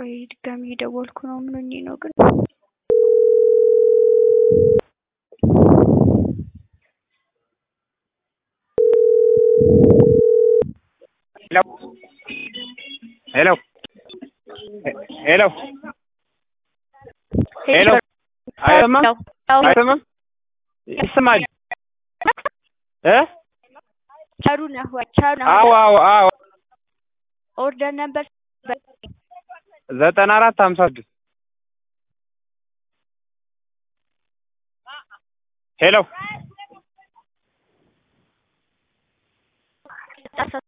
ቆይ ድጋሚ እየደወልኩ ነው። ምን ሆኜ ነው ግን? ሄሎ ሄሎ ሄሎ አይሰማም አይሰማም ይሰማል እ ቸሩ ነህ ወይ? ቸሩ ነህ አዎ አዎ አዎ ኦርደር ነበር ዘጠና አራት ሀምሳ ስድስት ሄሎ